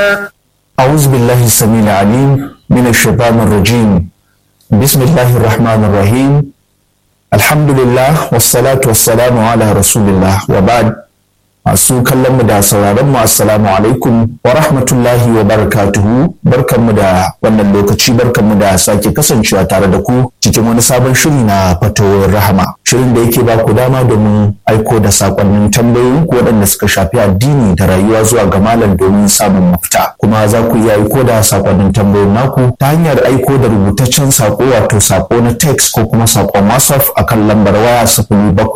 أعوذ بالله السميع العليم من الشيطان الرجيم بسم الله الرحمن الرحيم الحمد لله والصلاة والسلام على رسول الله وبعد masu kallon mu da sauraron mu assalamu alaikum wa rahmatullahi wa barakatuhu barkanmu da wannan lokaci barkanmu da sake kasancewa tare da ku cikin wani sabon shiri na fatowar rahama shirin da yake ba ku dama domin aiko da sakonnin tambayoyin ku waɗanda suka shafi addini da rayuwa zuwa ga malam domin samun mafita kuma za ku iya aiko da sakonnin tambayoyin naku ta hanyar aiko da rubutaccen sako wato sako na text ko kuma sakon whatsapp akan lambar waya sifili bakwai